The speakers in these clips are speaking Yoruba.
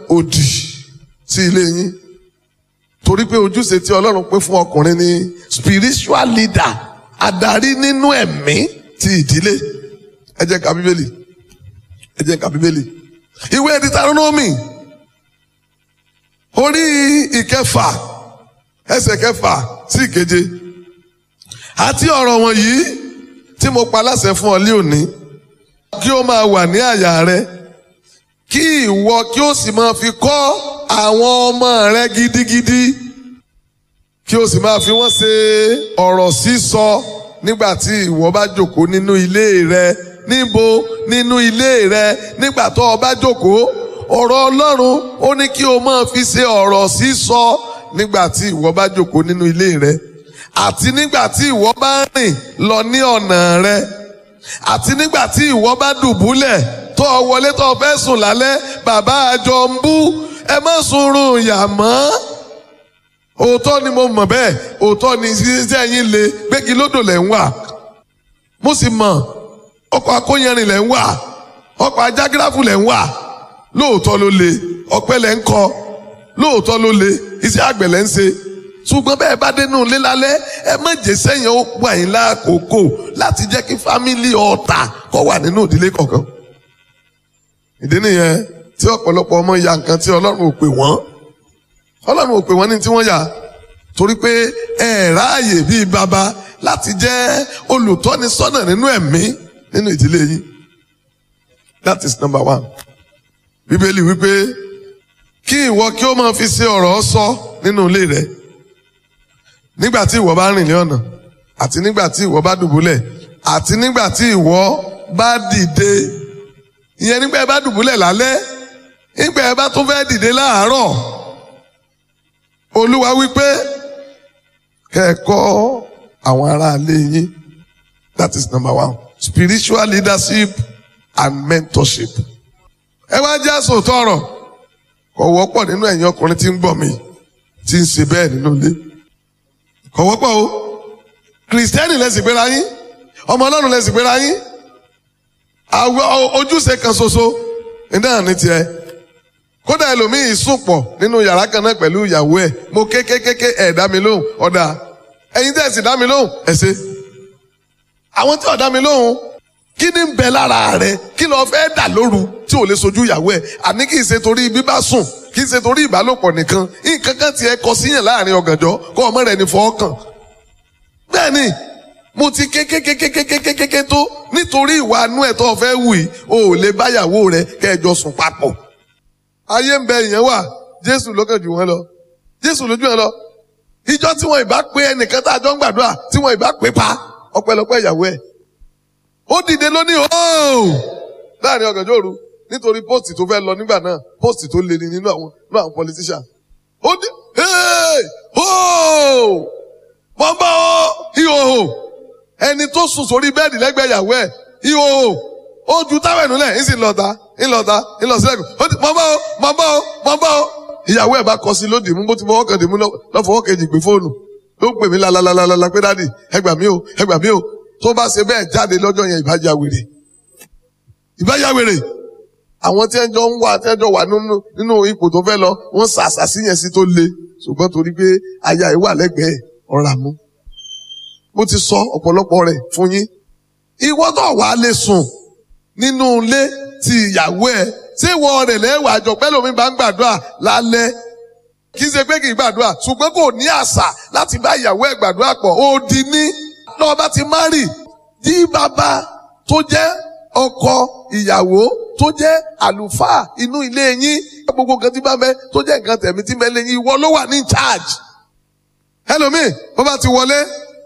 òdì sí ilé yín torí pé ojúṣe tí ọlọ́run pé fún ọkùnrin ni spiritual leader adarí nínú ẹ̀mí ti ìdílé ẹ jẹ́ ká bíbélì ẹ jẹ́ ká bíbélì ìwé Deuteronomy orí ìkẹfà ẹsẹ̀ kẹfà sí ìkeje àti ọ̀rọ̀ wọ̀nyí tí mo pa láṣẹ fún ọ lé òní kí ó máa wà ní àyà rẹ kí ìwọ kí ó sì máa fi kọ́ àwọn ọmọ rẹ gidigidi kí ó sì máa fi wọ́n ṣe ọ̀rọ̀ sísọ nígbà tí ìwọ bá jókòó nínú ilé rẹ níbo nínú ilé rẹ nígbà tó o bá jókòó ọ̀rọ̀ Ọlọ́run ó ní kí o máa fi ṣe ọ̀rọ̀ sísọ nígbà tí ìwọ bá jókòó nínú ilé rẹ àti nígbà tí ìwọ bá rìn lọ ní ọ̀nà rẹ àti nígbà tí ìwọ bá dùbúlẹ̀ tó o wọlé tó o fẹ́ sùn lálẹ́ bàbá àjọ ń bú ẹ má sunrun yà mọ́ òótọ́ ni mo mọ̀ bẹ́ẹ̀ òótọ́ ni iṣẹ́ yín le gbégi lódò lẹ̀ ń wà mo sì mọ̀ ọkọ̀ akóyanrìn lẹ̀ ń wà ọkọ̀ ajágíráfù lẹ̀ ń wà lóòótọ́ ló le ọ̀pẹ lẹ̀ ń kọ lóòótọ́ ló le iṣẹ́ àgbẹ̀ lẹ̀ ń ṣe ṣùgbọ́n bẹ́ẹ̀ bá dénú ilé lálẹ́ ẹ má jẹ́ sẹ́yìn ó gbà yín lákòókò láti jẹ́ kí fámìlì ọ̀tà kó wà nínú ìdílé kọ̀ọ̀kan. ìdí nìyẹn tí ọ̀pọ̀lọpọ̀ ọmọ ya nǹkan tí ọlọ́run ò pè wọ́n ọlọ́run ò pè wọ́n ní tí wọ́n yà torí pé ẹ ráàyè bíi bàbá láti jẹ́ olùtọ́nisọ́nà nínú ẹ̀mí nínú ìdílé yín that is number one bíbélì wípé kí ìwọ kí ó máa fi ṣe ọ̀rọ̀ sọ nínú ilé rẹ nígbà tí ìwọ bá rìn ní ọ̀nà àti nígbà tí ìwọ bá dùbúlẹ̀ àti nígbà tí ìwọ bá dìde ìyẹn nígbà ẹ bá dùbúlẹ̀ lálẹ́ nígbà ẹ bá tún fẹ́ dìde láàárọ̀ olúwa wípé kẹ́ẹ̀kọ́ àwọn aráalé yín that is number one spiritual leadership and mentorship ẹ wá jẹ́ àsòtọ́ ọ̀rọ̀ kò wọ́pọ̀ nínú ẹ̀yin ọkùnrin tí ń gbọ́ mi tí ń ṣe bẹ́ẹ̀ nínú ilé kò wọ́pọ̀ o kìrìsìtẹ́nì lẹ́sìn gbéra yín ọmọ ọlọ́run lẹ́sìn gbéra yín àwọn ojúṣe kan ṣoṣo iná ní tiẹ̀ kódà ẹlòmíì sùn pọ̀ nínú yàrá kan náà pẹ̀lú ìyàwó ẹ̀ mo kékékéké ẹ̀ dá mi lóhùn ọ̀dà ẹ̀yin tẹ̀ sì dá mi lóhùn ẹ̀ ṣe àwọn tí ò dá mi lóhùn kí ni ń bẹ lára rẹ kí ló fẹ́ dà lóru tí ò lè sojú ìyàwó ẹ̀ àní kì í ṣe torí bíbá sùn kì í ṣe torí ìbálòpọ̀ nìkan nǹkan kan tiẹ̀ kọ síyàn láàrin ọ̀gànjọ́ kó ọmọ rẹ̀ ní fọ́ọ̀kàn bẹ́ẹ̀ ni mo ti kékékékékékékéké tó nítorí ìwà anú ẹ̀ tó o fẹ́ wù yìí o ò lè báyàwó rẹ kẹjọ sùn papọ̀ ayé ń bẹ ìyẹn wà jésù ló kàn jù wọn lọ jésù lójú ẹ lọ ìjọ tí wọn ìbá pé ẹnìkan tá a jọ ń gbàdúrà tí wọn ìbá pé pa ọpẹ́lọpẹ́ ìyàwó ẹ̀ ó dìde lónìí ooo láàrin ọ̀gànjọ́ òru nítorí póòsì tó fẹ́ lọ nígbà náà póòsì tó le ni nínú àwọn nínú àwọn politician ó dé hey ooo mọ̀ bá ọ ìhòòhò ẹni tó sùn sórí bẹ́ẹ̀dì lẹ́gbẹ̀ẹ́ ìyàwó ẹ̀ ìhòòhò ó ju táwọn ẹ̀nu lẹ̀ ń sì lọ́ta ń lọ́ta ń lọ sílẹ̀kùn ó ti mọ̀ bá ọ mọ̀ bá ọ mọ̀ bá ọ ìyàwó ẹ̀ bá kọ sí lódì mú bó ti fọwọ́ kan dì mú lọ́fọwọ́ kejì gbé fóònù ló ń pè mí lalalalala pé dáàdì ẹ gbà mí o ẹ gbà mí o tó bá ṣe bẹ́ẹ̀ jáde lọ́jọ́ yẹn ìbájá wèrè ìbájá wèrè àwọn tí ẹjọ́ ń wà tí ẹjọ́ wà nínú nínú ipò tó fẹ́ lọ wọ́n ṣàṣàṣì yẹn sí tó le ṣùgbọ́n torí pé aya ẹ̀ wà lẹ́gbẹ̀ẹ́ ọ̀rà mú mo ti sọ ọ̀pọ̀lọpọ̀ rẹ̀ fún yín ìwọ tó wà á lè sùn nínú ilé ti ìyàwó ẹ̀ ṣé ìwọ rẹ̀ lẹ́wà àjọ pẹ́ lómi bá ń gbàdúrà lálẹ́ kì í ṣe pé kì í gbàdúrà ṣùgbọ́n kò ní àṣà láti bá ìyàwó ẹ̀ gbàdúrà pọ̀ ó di ní lọ́wọ́ bá ti márì tí bàbá tó jẹ́ ọkọ ìyàwó tó jẹ́ àlùfáà inú ilé yín gbogbo nǹkan tí bá mẹ́ tó jẹ́ nǹkan tẹ̀mí tí mẹ́lẹ̀ yín ìwọ ló wà ní charge. ẹlòmíì bó bá ti wọlé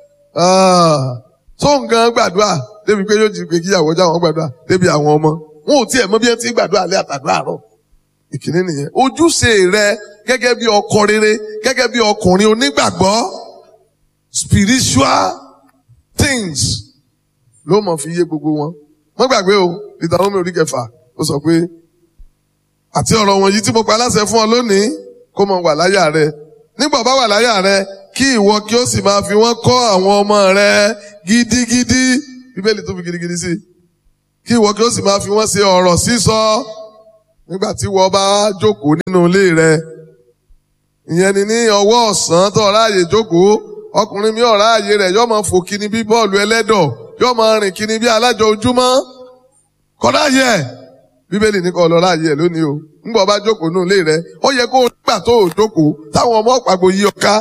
tó nǹkan gbàdúrà débi pé yóò jí pé kíyàwó jáwọn gbàdúrà débi àwọn ọmọ wọn ò tiẹ̀ mọ bí ẹ ti gbàdúrà alẹ́ àtàdúrà àárọ̀ ìkíní nìyẹn ojúṣe rẹ gẹ́gẹ́ bí ọkọ rere gẹ́gẹ́ bí ọkùnrin onígbàgbọ́ spiritual things ló mọ̀ fi yé gbogbo wọn. wọ́n gbàgbé o ìdáhùn orí kẹfà ó sọ pé àti ọ̀rọ̀ wọ̀nyí tí mo pa láṣẹ fún ọ lónìí kó mọ wà láyà rẹ nígbà bá wà láyà rẹ kí ìwọ kí ó sì máa fi wọ́n kọ́ àwọn ọmọ rẹ gidigidi bíbélì tó fi gidigidi sí kí ìwọ kí ó sì máa fi wọ́n ṣe ọ̀rọ̀ sísọ nígbà tí wọ́n bá jókòó nínú ilé rẹ ìyẹn ni ní ọwọ́ ọ̀sán tó ráàyè jókòó ọkùnrin mi ọ̀rá ààyè rẹ̀ yọ́ máa fò kíni bí bọ́ọ̀lù ẹlẹ́dọ̀ yọ́ máa rìn kíni bí alájọ ojúmọ́ kọ́dá yẹ bíbélì ní kọ́ lọ láàyè ẹ̀ lónìí o ńgbà ọba jókòó nínú ilé rẹ ó yẹ kó o gbà tó o jókòó táwọn ọmọ ọ̀pàgbò yí ọ̀ká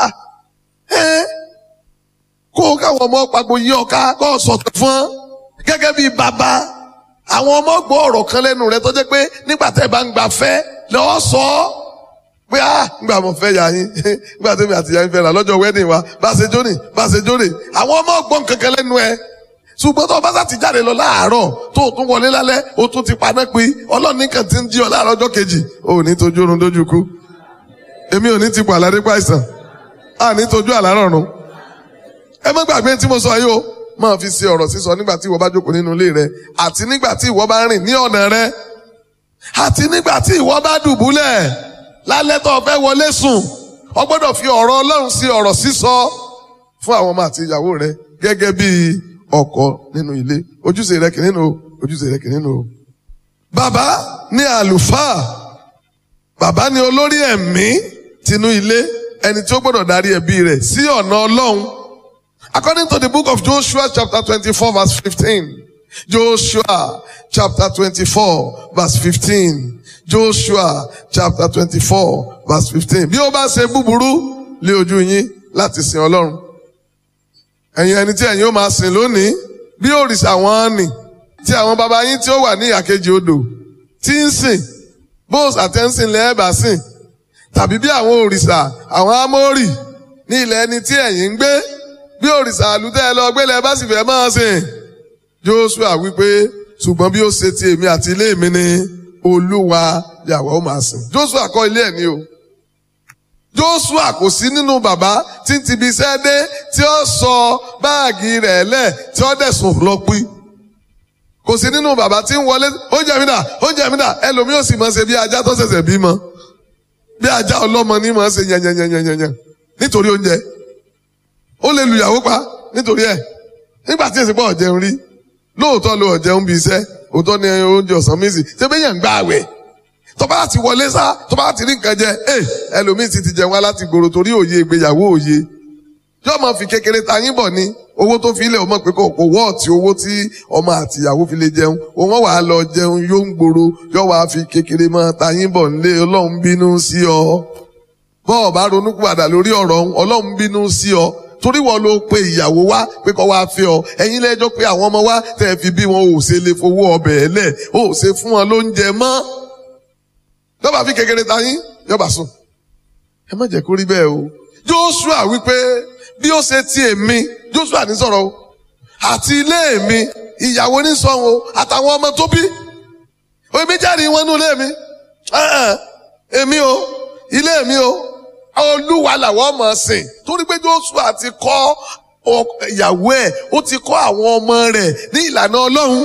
kó o káwọn ọmọ ọ̀pàgbò yí ọ̀ká kó o sọ̀tọ̀ fún gẹ́gẹ́ bí bàbá àwọn ọmọ gbọ́ ọ̀rọ̀ kan lẹ́nu rẹ tó jẹ́ pé nígbà tẹ́ bá ń gbà fẹ́ lọ́ọ́ sọ ọ́ pé ah ngbà mo fẹ́ yà yín ngbà tẹ́mi àti yà yín fẹ́ rà lọ́jọ́ wedding wa bá ṣe jóni bá ṣe jóni àwọn ọmọ gbọ́n kankan lẹ́nu ẹ ṣùgbọ́n tó o bá ti jáde lọ láàárọ̀ tó o tún wọlé lálẹ́ o tún ti paná pé ọlọ́run nìkan ti ń jí ọ láàárọ̀ ọjọ́ kejì o ò ní tójú oorun dójú kú èmi ò ní ti pọ̀ àlàdé pàìsàn a ní tójú àlárọ̀ run ẹ má gbàgbé tí mo sọ yìí o máa fi ṣe ọ̀rọ̀ sísọ nígbà tí ìwọ bá jókòó nínú ilé rẹ àti nígbà tí ìwọ bá rìn ní ọ̀nà rẹ àti nígbà tí ìwọ bá dùbúlẹ̀ lálẹ́ tó o fẹ́ wọlé sùn o gbọ́dọ̀ fi ọ̀rọ̀ ọlọ́run sí ọ̀rọ̀ sísọ fún àwọn ọmọ àti ìyàwó rẹ gẹ́gẹ́ bí ọkọ nínú ilé ojúṣe rẹ kìíní nù ojúṣe rẹ kìíní nù. bàbá ní àlùfáà bàbá ní olórí ẹ̀mí tinú ilé ẹni tí ó gbọ́dọ̀ darí ẹbí rẹ̀ sí ọ̀nà ọlọ́run according to the book of Joshua chapter twenty-four verse fifteen Joshua chapter twenty-four verse fifteen Joshua chapter twenty-four verse fifteen bí ó bá ṣe búburú lé ojú yín láti sin ọlọ́run ẹ̀yin ẹni tí ẹ̀yin ó máa sìn lónìí bí òrìṣà wọn nì tí àwọn baba yín tí ó wà ní ìyàkejì odò tí ń sìn bóòs àtẹ́ǹsìn lẹ́ẹ̀bà sìn tàbí bí àwọn òrìṣà àwọn amórì ní ilẹ̀ ẹni tí ẹ̀yin ń gbé bí òrìṣà àlùtẹ́ ẹ lọ gbélé ẹ bá sì fẹ́ máa sìn Joshua wípé ṣùgbọ́n bí ó ṣe ti èmi àti ilé mi ni olúwa yàwó ó máa sìn Joshua kọ́ ilé ẹ̀ ní o Joshua kò sí nínú bàbá tí ń tibi iṣẹ́ dé tí ó sọ báàgì rẹ̀ lẹ̀ tí ó dẹ̀sùn lọ pín kò sí nínú bàbá tí ń wọlé oúnjẹ mi dà oúnjẹ mi dà ẹlòmíì ò sì máa ṣe bí ajá tó ṣẹ̀ṣẹ̀ bímọ bí ajá ọlọ́mọ ní máa ṣe yẹnyẹnyẹnyẹnyẹn nítorí oúnjẹ ó lè lùyàwó pa nítorí ẹ̀ nígbà tí èsì pọ̀ jẹun rí lóòótọ́ ló jẹun bí iṣẹ́ òótọ́ ni oúnjẹ ọ̀sán mi sì ṣé bẹ́yẹn ń gbá àwẹ̀ tọ́ba láti wọlé sá tọ́ba láti rí nǹkan jẹ ẹ ẹlòmíì ti ti jẹun wá láti gbòòrò torí òye ìgbéyàwó òye yóò máa fi kékeré ta yín bọ̀ ní owó tó fi ilẹ̀ ọmọ pé kò kò wọ́ọ̀tì owó tí ọmọ àtìyàwó fi lè jẹun òun wàá lọ jẹun yóò ń gbòòrò yóò wàá fi kékeré máa ta yín bọ̀ nílé ọlọ́run bínú sí ọ bọ́ọ̀ bá ronú padà lórí ọ̀rọ̀ ọlọ́run bínú sí ọ torí wọn ló pe ìyàwó wá pé kọ́ wá fẹ́ ọ ẹ̀yin lẹ́jọ́ pé àwọn ọmọ wa tẹ̀ fi bí wọn ò ṣe lè fowó ọbẹ̀ ẹ̀ lẹ̀ ò ṣe fún wọn lóúnjẹ mọ́ yọba fi kékeré ta yín yọba sùn ẹ má jẹ́ kó rí bẹ́ẹ̀ o Joshua wípé bí ó ṣe ti èmi Joshua ní sọ̀rọ̀ o àti ilé mi ìyàwó ní sọ̀hún o àtàwọn ọmọ tó bí èmi jáde wọn nú ilé mi èmi o ilé mi o olúwa làwọn ọmọ sìn torí pé Joshua ti kọ́ ìyàwó ẹ̀ ó ti kọ́ àwọn ọmọ rẹ̀ ní ìlànà Ọlọ́run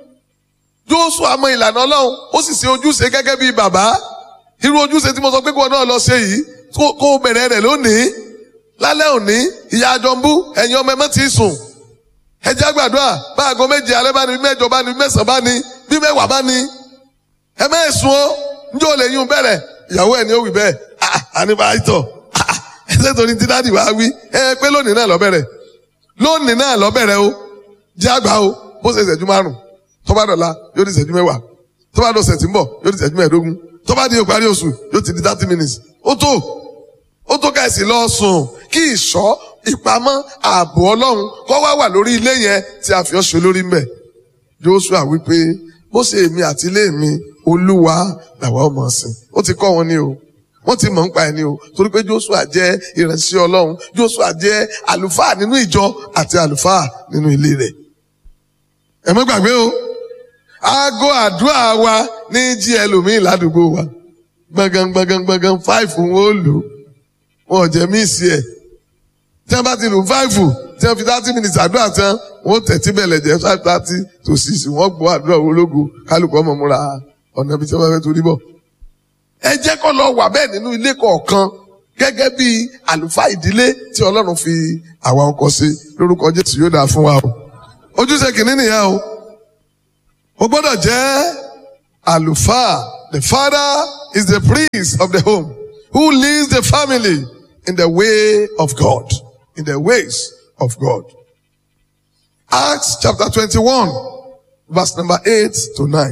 Joshua mọ ìlànà Ọlọ́run ó sì ṣe ojúṣe gẹ́gẹ́ bí bàbá irú ojúṣe tí mo sọ pé kí wọn náà lọ ṣe yìí kó o bẹ̀rẹ̀ rẹ̀ lónìí lálẹ́ òní ìyá àjọmbú ẹ̀yin ọmọ ẹ má ti sùn ẹ jẹ́ àgbàdua bá aago méje alẹ́ bá ní bí mẹ́jọ bá ní bí mẹ́sàn-án bá ní bí mẹ́wàá bá ní ẹ má sùn ó njẹ́ ò lè yún bẹ̀rẹ̀ ìyàwó ẹ̀ ni ó wì bẹ́ẹ̀ àníbàáyítọ̀ ẹsẹ̀ tó ní tí dáàdì wá wí ẹ pé lónìí náà lọ́bẹ̀rẹ̀ lónìí náà lọ́bẹ̀rẹ̀ o jẹ́ àgbà o bó ṣe ìṣẹ́jú márùn tó bá dọ̀la yóò di ìṣẹ́jú mẹ́wàá tó bá dọ̀sẹ̀ tí ń bọ̀ yóò di ìṣẹ́jú mẹ́ẹ̀ẹ́dógún tó bá di ìparí oṣù yóò ti di thirty minutes ó tó ó tó káìsì lọ sùn kí ìṣọ́ ìpamọ́ ààbò ọlọ́run kó wá wà lórí ilé yẹn tí a fi ọ́ ṣe lórí mbẹ̀ Joshua wípé bó ṣe èmi àti ilé mi olúwa làwa ọmọ sìn ó ti kọ́ wọn ní o wọ́n ti mọ̀ ń pa ẹni o torí pé Joshua jẹ́ ìránṣẹ́ ọlọ́run Joshua jẹ́ àlùfáà nínú ìjọ àti àlùfáà nínú ilé rẹ̀ ẹ má gbàgbé o aago àdúrà wa ní jí ẹlòmíín ládùúgbò wa gbọ̀ngàn gbọ̀ngàn gbọ̀ngàn fáìfù wọn ò lò wọn ò jẹ́ míìsì ẹ̀ tí wọ́n bá ti lò fáìfù tí wọ́n fi thirty minutes àdúrà tán wọ́n tẹ̀tí bẹ̀lẹ̀ jẹ́ five thirty to six wọ́n gbọ́ àdúrà ológo kálukú ọmọ múra ọ̀nà ibi tí wọ́n fẹ́ torí bọ̀ ẹ jẹ́ kó lọ wà bẹ́ẹ̀ nínú ilé kọ̀ọ̀kan gẹ́gẹ́ bí àlùfáà ìdílé tí ọlọ́run fi àwa ọkọ sí lórúkọ jésù yóò dáa fún wa o ojúṣe kìíní nìyẹn o o gbọ́dọ̀ jẹ́ àlùfáà the father is the priest of the home who leads the family in the way of God, in the ways of God. Acts chapter 21, verse number 8 to 9.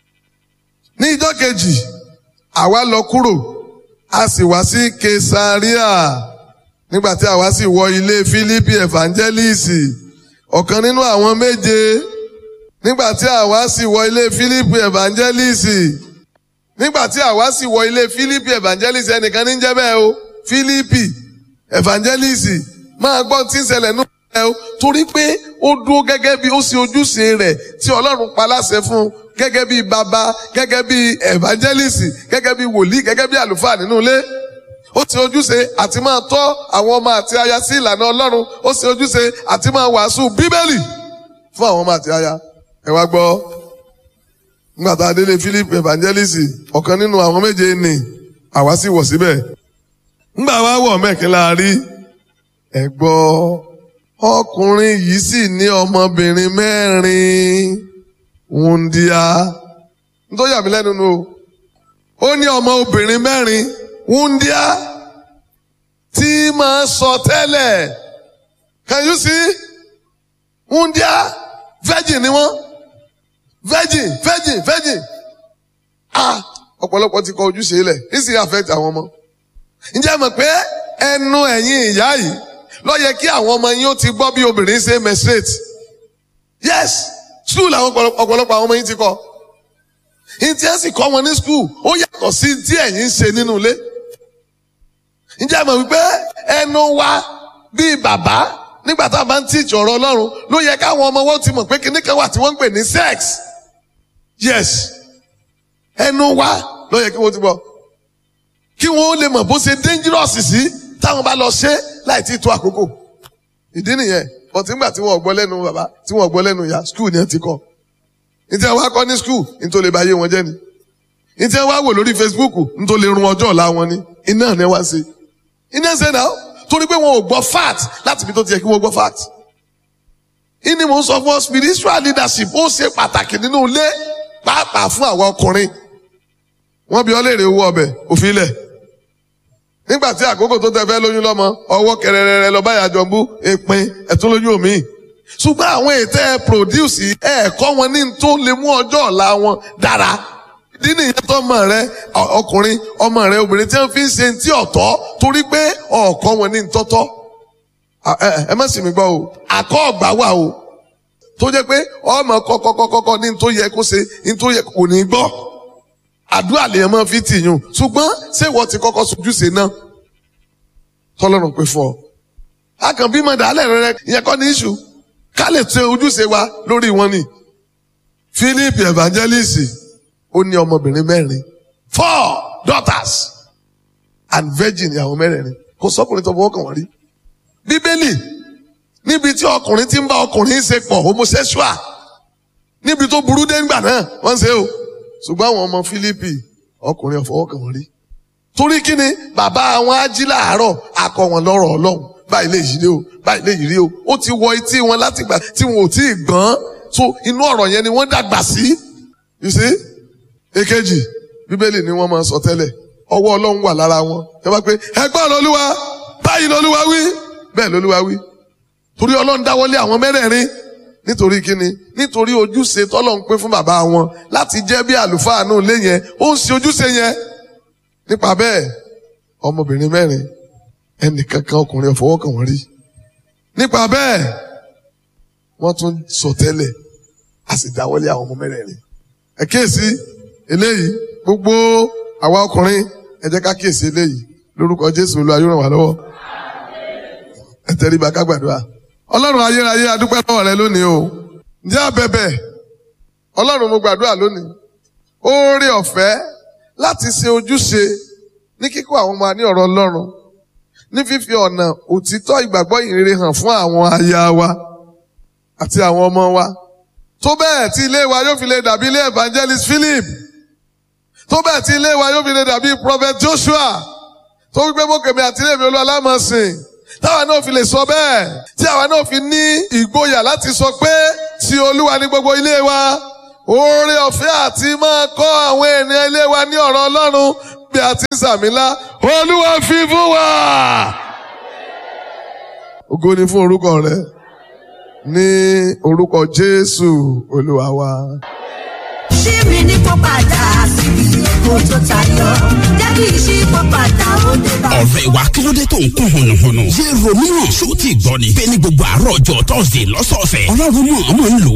Ní ìjọ́ kejì, àwa lọ kúrò, a sì wá sí Kesaria. Nígbà tí àwa sì wọ ilé Fílípì Evangelist, ọ̀kan nínú àwọn méje. Nígbà tí àwa sì wọ ilé Fílípì Evangelist. Nígbà tí àwa sì wọ ilé Fílípì Evangelist ẹnìkan ní jẹ́ bẹ́ẹ̀ o. Fílípì Evangelist máa gbọ́ tí ń ṣẹlẹ̀ nù ẹ o torí pé ó dúró gẹ́gẹ́ bí ó ṣe ojúṣe rẹ̀ tí Ọlọ́run pa láṣẹ fún un gẹ́gẹ́ bí bàbá gẹ́gẹ́ bí evangelist gẹ́gẹ́ bí wòlíì gẹ́gẹ́ bí àlùfáà nínú ilé ó ṣe ojúṣe àti máa tọ́ àwọn ọmọ àti aya sí ìlànà Ọlọ́run ó ṣe ojúṣe àti máa wàásù bíbélì fún àwọn ọmọ àti aya ẹ wá gbọ́ nígbà tá a délé Philip evangelist ọ̀kan nínú àwọn méje ni àwa sì wọ̀ síbẹ̀ nígbà wá wọ̀ mẹ́kin la rí ẹ gbọ́ ọkùnrin yìí sì ní ọmọbìnrin mẹ́rin wúndíá nítorí àmì lẹ́nu nu o ó ní ọmọ obìnrin mẹ́rin wúndíá tí máa sọ tẹ́lẹ̀ can you see wúndíá virgin ni wọ́n virgin virgin virgin ah ọ̀pọ̀lọpọ̀ ti kọ ojúṣe lẹ̀ this dey affect àwọn ọmọ ǹjẹ́ mọ̀ pé ẹnu ẹ̀yin ìyá yìí ló yẹ kí àwọn ọmọ yín ó ti gbọ́ bí obìnrin ṣe menstruate yes school àwọn ọ̀pọ̀lọpọ̀ àwọn ọmọ yín ti kọ́ ní tí ẹ sì kọ́ wọn ní school ó yàtọ̀ sí tí ẹ̀yin ń ṣe nínú ilé ǹjẹ́ mọ̀ wípé ẹnu wa bíi bàbá nígbà tá a bá ń tíìjì ọ̀rọ̀ Ọlọ́run ló yẹ káwọn ọmọ wọn ti mọ̀ pé kíní kan wà tí wọ́n ń pè ní sex yes ẹnu wa ló yẹ kí wọ́n ti bọ̀ kí wọ́n lè mọ̀ bó ṣe dangerous sí táwọn bá lọ ṣe láì tí tó àkókò ìdí nìyẹn ọtí ńgbà tí wọn gbọ́ lẹ́nu bàbá tí wọn gbọ́ lẹ́nu ìyá skul ni ẹ ti kọ́ ní tí wọn wá kọ́ ní skul ní tó lè ba ayé wọn jẹ́ ni ní tí wọn wá wò lórí Facebook ní tó lè run ọjọ́ ọ̀la wọn ni iná ni wá ṣe iná ṣe náà torí pé wọn ò gbọ́ fact láti ibi tó ti yẹ kí wọ́n gbọ́ fact ìní mò ń sọ fún ọ spiritual leadership ó ṣe pàtàkì nínú ilé pàápàá fún àwọn ọkùnrin wọ́n bi ọ́ léèrè owó ọbẹ̀ òfin ilẹ̀ nígbà tí àkókò tó tẹ fẹ́ lóyún lọ́mọ ọwọ́ kẹrẹrẹrẹ lọ báyà jọ bú èpin ẹ̀tún lóyún omi ṣùgbọ́n àwọn ètò ẹ̀ produce ẹ̀ẹ̀kọ́ wọn ní tó lè mú ọjọ́ ọ̀la wọn dára ìdí nìyẹn tó ọmọ rẹ ọkùnrin ọmọ rẹ obìnrin tí wọ́n fi ń ṣe ti ọ̀tọ̀ torí pé ọ̀ọ̀kọ́ wọn ní tọ́tọ́ ẹ má sì mí gbọ́ o àkọ́ ọ̀gbà wà o tó jẹ́ pé ọmọ kọ́kọ́kọ́kọ́ ní tó yẹ kó ṣe ní tó yẹ kò ní gbọ́ àdúrà lèèyàn máa fi tìyàn ṣùgbọ́n ṣé ìwọ ti kọ́kọ́ sojúṣe náà tọ́lọ́run pé fún ọ. a kàn bímọ dàálẹ̀ rẹ ìyẹn kọ́ ní iṣu ká lè tẹ ojúṣe wa lórí wọn ni. Philip evangelist ó ní ọmọbìnrin mẹ́rin four daughters and virgin ìyàwó mẹ́rẹ̀ẹ̀rin kò sọ́kùnrin tó fọwọ́ kàn wọ́n rí. bíbélì níbi tí ọkùnrin ti ń bá ọkùnrin ṣe pọ̀ homosexual níbi tó burú dé ńgbà náà wọ́n ń ṣe o ṣùgbọ́n àwọn ọmọ Fílípì ọkùnrin ọ̀fọwọ́kàn wọn rí torí kí ni bàbá àwọn ají láàárọ̀ akọ wọn lọ́rọ̀ Ọlọ́run báyìí lè yìí rí o báyìí lè yìí rí o ó ti wọ etí wọn láti gbà tí wọn ò tí ì gbọ́n so inú ọ̀rọ̀ yẹn ni wọ́n dàgbà sí you see èkejì bíbélì ni wọ́n máa sọ tẹ́lẹ̀ ọwọ́ Ọlọ́run wà lára wọn ẹ bá pé ẹgbọ́n lọ́lúwa báyìí lọ́lúwa wí bẹ́ẹ̀ lọ́lúwa wí torí Ọlọ́run dáwọ́lé àwọn mẹ́rẹ̀ẹ̀rin nítorí kíni nítorí ojúṣe tọ́lọ́run pé fún bàbá wọn láti jẹ́ bí àlùfáà náà lé yẹn ó ń ṣe ojúṣe yẹn nípa bẹ́ẹ̀ ọmọbìnrin mẹ́rin ẹnìkankan ọkùnrin ọ̀fọwọ́kàn wọ́n rí nípa bẹ́ẹ̀ wọ́n tún sọ tẹ́lẹ̀ a sì dáwọ́lé àwọn ọmọ mẹ́rẹ̀ẹ̀rin ẹ kíyèsí eléyìí gbogbo àwa ọkùnrin ẹ jẹ́ ká kíyèsí eléyìí lórúkọ Jésù Olúwa yóò ràn wá lọ́wọ́ ẹ tẹríba ká gbàdúrà ọlọ́run ayérayé adúpẹ́ lọ́wọ́ rẹ lónìí o ǹjẹ́ abẹ́bẹ́ ọlọ́run mo gbàdúrà lónìí oore ọ̀fẹ́ láti ṣe ojúṣe ní kíkọ́ àwọn ọmọ ní ọ̀rọ̀ ọlọ́run ní fífi ọ̀nà òtítọ́ ìgbàgbọ́ ìrere hàn fún àwọn aya wa àti àwọn ọmọ wa tó bẹ́ẹ̀ tí ilé wa yóò fi lè dàbí ilé evangelist Philip tó bẹ́ẹ̀ tí ilé wa yóò fi lè dàbí prophet Joshua tó wípé mọ́kèmí àti ilé mi olú alámọ̀sìn táwa náà fi lè sọ bẹ́ẹ̀ tí àwa náà fi ní ìgboyà láti sọ pé ti olúwa ní gbogbo ilé wa oore ọ̀fẹ́ àti máa kọ́ àwọn ènìyàn ilé wa ní ọ̀rọ̀ ọlọ́run bí a ti ń sàmìlá olúwa fi fún wa. ògo ni fún orúkọ rẹ ní orúkọ jésù olúwa wa. ṣí mi ní kó padà síbi èkó tó tayọ jẹ́ kí n ṣí kó padà ó dé bá. ọ̀rẹ́ wa kí ló dé tó ń kún hùnùhùnù. yé romeo ṣó ti gbọ́ ni. bẹ́ẹ̀ ni gbogbo àárọ̀ ọjọ́ tọ́sídẹ̀ẹ́ lọ́sọ̀ọ̀sẹ̀. ọlọ́run mọ̀ ọmọ ń lò